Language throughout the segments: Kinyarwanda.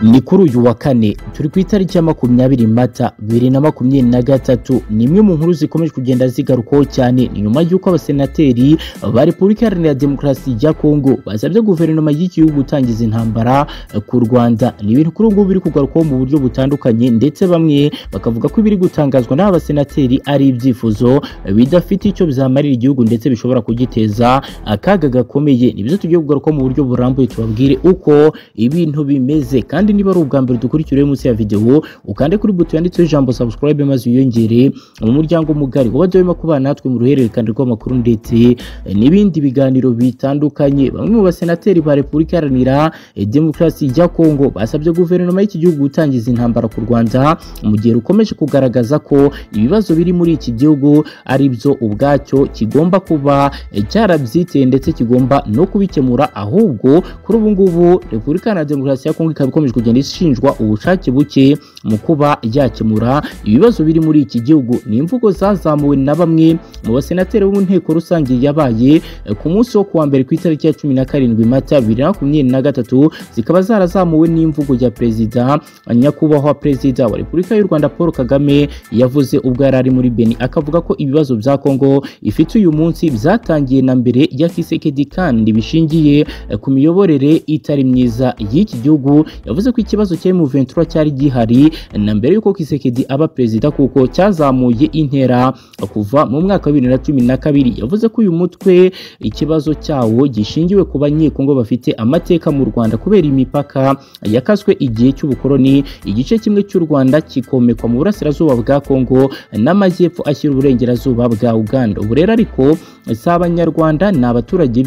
ni kuri uyu wa kane turi ku itariki ya makumyabiri mata bibiri na makumyabiri na gatatu ni imwe mu nkuru zikomeje kugenda zigarukwaho cyane ni nyuma y'uko abasenateri ba repubulika iharanira demokarasi ya kongo basabye guverinoma y'igihugu gutangiza intambara ku rwanda ni ibintu kuri ubu biri kugarukwaho mu buryo butandukanye ndetse bamwe bakavuga ko ibiri gutangazwa n'aba basenateri ari ibyifuzo bidafite icyo bizamarira igihugu ndetse bishobora kugiteza akaga gakomeye nibyo tugiye kugarukaho mu buryo burambuye tubabwire uko ibintu bimeze kandi kandi niba ari ubwa mbere dukurikira munsi ya video ukande kuri buto yanditseho ijambo subscribe maze wiyongere mu muryango mugari wabajya wema kubana natwe mu ruhererekane rw'amakuru ndetse n'ibindi biganiro bitandukanye bamwe mu basenateri ba repubulika iharanira demokarasi ya kongo basabye guverinoma y'iki gihugu gutangiza intambara ku rwanda mu gihe rukomeje kugaragaza ko ibibazo biri muri iki gihugu ari byo ubwacyo kigomba kuba cyarabyiteye ndetse kigomba no kubikemura ahubwo kuri ubu ngubu repubulika iharanira demokarasi ya kongo ikaba ikomeje kugenda ishinjwa ubushake buke mu kuba yakemura ibibazo biri muri iki gihugu ni imvugo zazamuwe na bamwe mu basenateri bo mu nteko rusange yabaye ku munsi wo kuwa mbere ku itariki ya cumi na karindwi mata bibiri na makumyabiri na gatatu zikaba zarazamuwe n'imvugo ya perezida nyakubahwa perezida wa repubulika y'u rwanda paul kagame yavuze ubwo yari ari muri beni akavuga ko ibibazo bya kongo ifite uyu munsi byatangiye na mbere ya kisekedi kandi bishingiye ku miyoborere itari myiza y'iki gihugu yavuze ko ikibazo cya M23 cyari gihari na mbere yuko Kisekedi aba perezida kuko cyazamuye intera kuva mu mwaka wa 2012 yavuze ko uyu mutwe ikibazo cyawo gishingiwe ku banyekongo bafite amateka mu Rwanda kubera imipaka yakaswe igihe cy'ubukoroni igice kimwe cy'u Rwanda kikomekwa mu burasirazuba bwa Kongo n'amajyepfo ashyira uburengerazuba bwa Uganda ubu rero ariko si abanyarwanda ni abaturage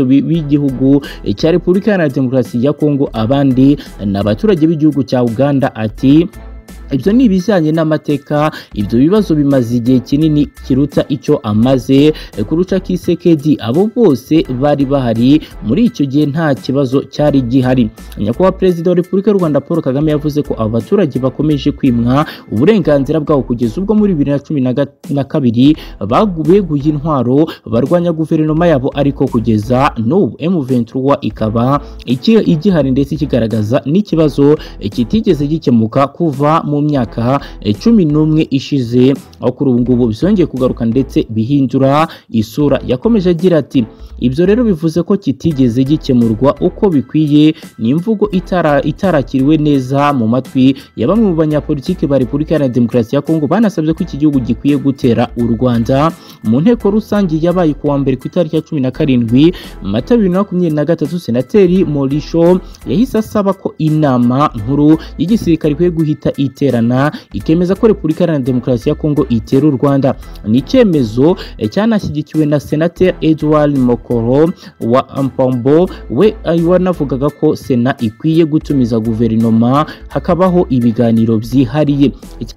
b'igihugu cya Repubulika Iharanira Demokarasi ya Kongo abandi ni abaturage b'igihugu cya Uganda ati ibyo ni ibijyanye n'amateka ibyo bibazo bimaze igihe kinini kiruta icyo amaze kurusha kisekedi abo bose bari bahari muri icyo gihe nta kibazo cyari gihari nyakubahwa perezida wa repubulika y'u rwanda paul kagame yavuze ko aba baturage bakomeje kwimwa uburenganzira bwabo kugeza ubwo muri bibiri na cumi na kabiri beguye intwaro barwanya guverinoma yabo ariko kugeza n'ubu M23 ikaba igihari ndetse ikigaragaza n'ikibazo kitigeze gikemuka kuva mu mu myaka cumi n'umwe ishize aho kuri ubu ngubu byongeye kugaruka ndetse bihindura isura yakomeje agira ati ibyo rero bivuze ko kitigeze gikemurwa uko bikwiye ni imvugo itarakiriwe neza mu matwi ya bamwe mu banyapolitiki ba repubulika iharanira demokarasi ya kongo banasabye ko iki gihugu gikwiye gutera u rwanda mu nteko rusange yabaye ku wa mbere ku itariki ya cumi na karindwi mata bibiri na makumyabiri na gatatu senateri morisho yahise asaba ko inama nkuru y'igisirikare ikwiye guhita ite iterana ikemeza ko Repubulika Iharanira Demokarasi ya Kongo itera u Rwanda. Ni icyemezo cyanashyigikiwe na Senateri Edouard Mokoro wa Ampambo we wanavugaga ko Sena ikwiye gutumiza guverinoma hakabaho ibiganiro byihariye.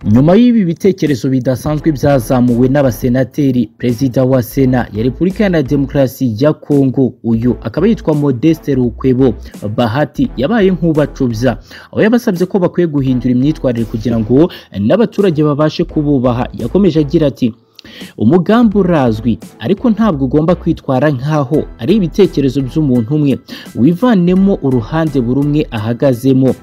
Nyuma y'ibi bitekerezo bidasanzwe byazamuwe n'abasenateri, Perezida wa Sena ya Repubulika Iharanira Demokarasi ya Kongo uyu akaba yitwa Modeste Rukwebo Bahati yabaye nk'ubacubya aho yabasabye ko bakwiye guhindura imyitwarire kugira ngo n'abaturage babashe kububaha yakomeje agira ati umugambi urazwi ariko ntabwo ugomba kwitwara nk'aho ari ibitekerezo by'umuntu umwe wivanemo uruhande buri umwe ahagazemo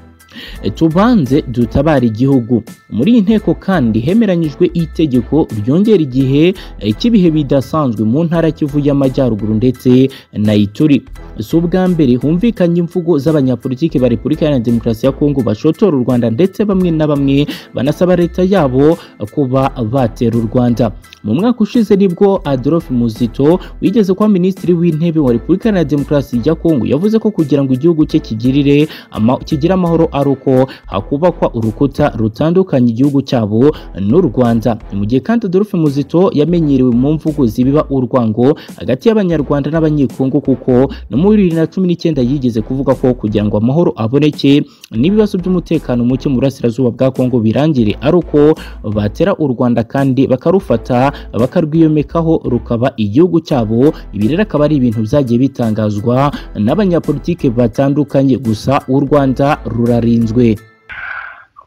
tubanze dutabare igihugu muri iyi nteko kandi hemeranyijwe itegeko ryongera igihe cy'ibihe bidasanzwe mu ntara kivu y'amajyaruguru ndetse na ituri si ubwa mbere humvikanye imvugo z'abanyapolitiki ba repubulika iharanira demokarasi ya kongo bashotora u rwanda ndetse bamwe na bamwe banasaba leta yabo kuba batera u rwanda mu mwaka ushize nibwo adolphe muzito wigeze kuba minisitiri w'intebe wa repubulika iharanira demokarasi ya kongo yavuze ko kugira ngo igihugu cye kigirire kigire amahoro ari uko hakubakwa urukuta rutandukanye igihugu cyabo n'u Rwanda mu gihe kandi Adolphe Muzito yamenyerewe mu mvugo zibiba urwango hagati y'abanyarwanda n'abanyekongo kuko no muri bibiri na cumi n'icyenda yigeze kuvuga ko kugira ngo amahoro aboneke n'ibibazo by'umutekano muke mu burasirazuba bwa Kongo birangire ari uko batera u Rwanda kandi bakarufata bakarwiyomekaho rukaba igihugu cyabo ibi rero akaba ari ibintu byagiye bitangazwa n'abanyapolitike batandukanye gusa u Rwanda rurare rinzwe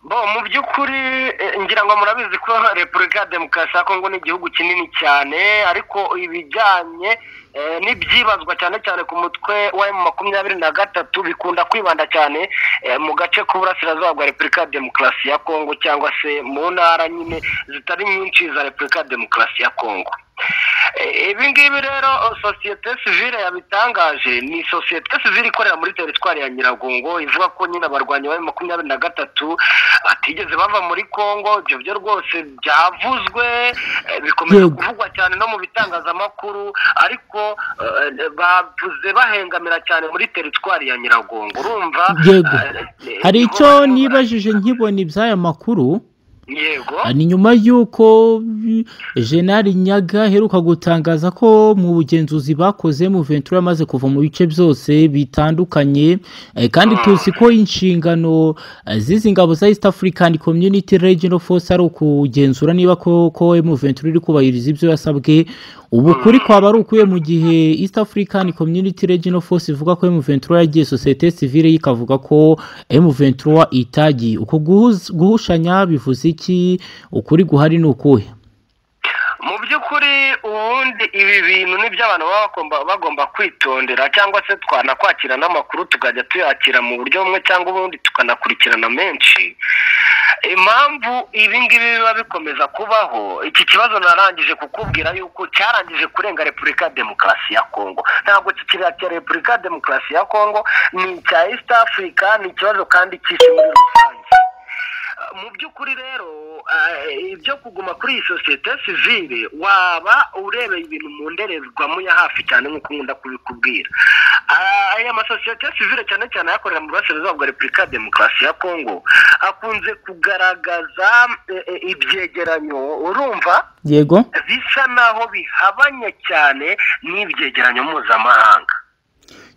bo mu by'ukuri eh, ngira ngo murabizi ko repubulika ya demokarasi ya kongo ni igihugu kinini cyane ariko ibijyanye eh, n'ibyibazwa cyane cyane ku mutwe wa emu makumyabiri na gatatu bikunda kwibanda cyane eh, mu gace k'uburasirazuba bwa repubulika ya demokarasi ya kongo cyangwa se mu ntara nyine zitari nyinshi za repubulika ya demokarasi ya kongo Eh, ibi ngibi rero sosiyete sivile yabitangaje ni sosiyete sivile ikorera muri teritwari ya nyiragongo ivuga ko nyine abarwanyi ba makumyabiri na gatatu batigeze bava muri kongo ibyo byo rwose byavuzwe eh, bikomeje Yego. kuvugwa cyane no mu bitangazamakuru ariko eh, bavuze bahengamira cyane muri teritwari ya nyiragongo urumva Yego. eh, hari niho icyo barimo bara- nibajije nkibona iby'aya makuru yego ni nyuma y'uko mm, jenali nyaga aheruka gutangaza ko mu bugenzuzi bakoze mu ventura yamaze kuva mu bice byose bitandukanye eh, kandi tuzi ko inshingano eh, z'izi ngabo za east african community regional force ari ukugenzura niba koko mu ventura iri kubahiriza ibyo yasabwe ubu kuri kwaba ari ukuye mu gihe east african community regional force ivuga ko mu ventura yagiye sosiyete sivile ikavuga ko mu ventura itagiye uko guhuz- guhushanya bivuze iki ukuri guhari ni ukuhe mu by'ukuri ubundi ibi bintu nibyo abantu baba bagomba, bagomba kwitondera cyangwa se twanakwakira n'amakuru tukajya tuyakira mu buryo bumwe cyangwa ubundi tukanakurikirana menshi impamvu ibi ngibi biba bikomeza kubaho iki kibazo narangije kukubwira yuko cyarangije kurenga repubulika ya demokarasi ya kongo ntabwo kikiriya cya repubulika ya demokarasi ya kongo ni icya east africa ni ikibazo kandi cy'isi muri rusange mu by'ukuri rero eh, ibyo kuguma kuri iyi sosiyete sivile waba urebeye ibintu mu ndorerwamo ya hafi cyane nk'uko nkunda kubikubwira Ah, aya masosiyete sivile cyane cyane ayakorera mu burasirazuba bwa repubulika ya demokarasi ya kongo akunze kugaragaza eh, eh, ibyegeranyo urumva yego bisa naho bihabanye cyane n'ibyegeranyo mpuzamahanga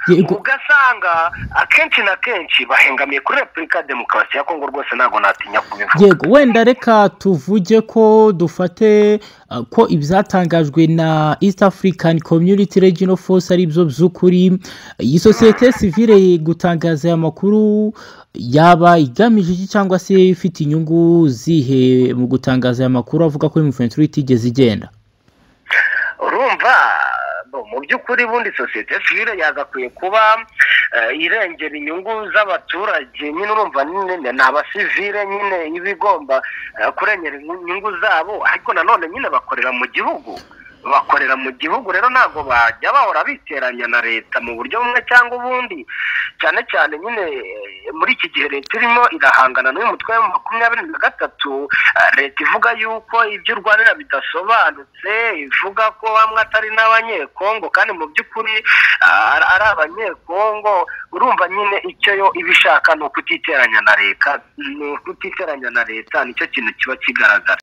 yego ugasanga akenshi na kenshi bahengamiye kuri repubulika ya demokarasi ya kongo rwose ntabwo natinya kubivuga yego wenda reka tuvuge ko dufate uh, ko ibyatangajwe na east african community regional force ari byo by'ukuri iyi sosiyete sivile gutangaza aya makuru yaba igamije iki cyangwa se ifite inyungu zihe mu gutangaza aya makuru avuga ko imuventura itigeze igenda urumva bo, mu by'ukuri bundi sosiyete sivile yagakwiye kuba eh, irengera inyungu z'abaturage nyine urumva nyine ni ni abasivile nyine iba igomba eh, kurengera inyungu zabo ariko nanone nyine bakorera mu gihugu bakorera mu gihugu rero ntabwo bajya bahora biteranya na leta mu buryo bumwe cyangwa ubundi cyane cyane nyine eh, muri iki gihe leta irimo irahangana n'uyu mutwe wa makumyabiri na gatatu eh, leta ivuga yuko ibyo urwanira bidasobanutse ivuga ko bamwe atari n'abanyekongo kandi mu by'ukuri ah, ari- ari abanyekongo urumva nyine icyo yo iba ishaka ni ukutiteranya na leta ni ukutiteranya na leta nicyo kintu kiba kigaragara